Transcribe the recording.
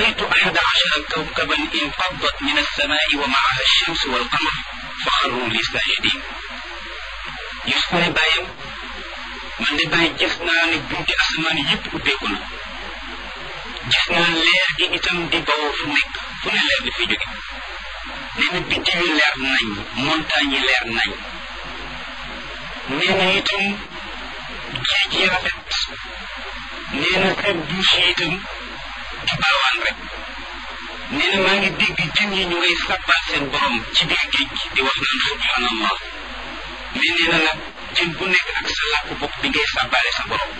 رأيت أحد عشر كوكبا انفضت من السماء ومعها الشمس والقمر فخروا لي ساجدين Yuusufa ne bàyyam man de bàyyi gis naa ne bunti asamaan yëpp ubbeeku na gis naa leer gi itam di bawoo fu nekk fu ne leer di fi jóge nee na biddi yu leer nañ montagne yi leer nañ nee na itam géej yi rafet nee na seen douche yi itam di baawaan rek nee na maa ngi dégg jën yi ñu ngay sàbbaal seen borom ci biir géej gi di wax naan subhanallah mais nee na nag jën bu nekk ak sa làkk bopp bi ngay sàbbaale sa borom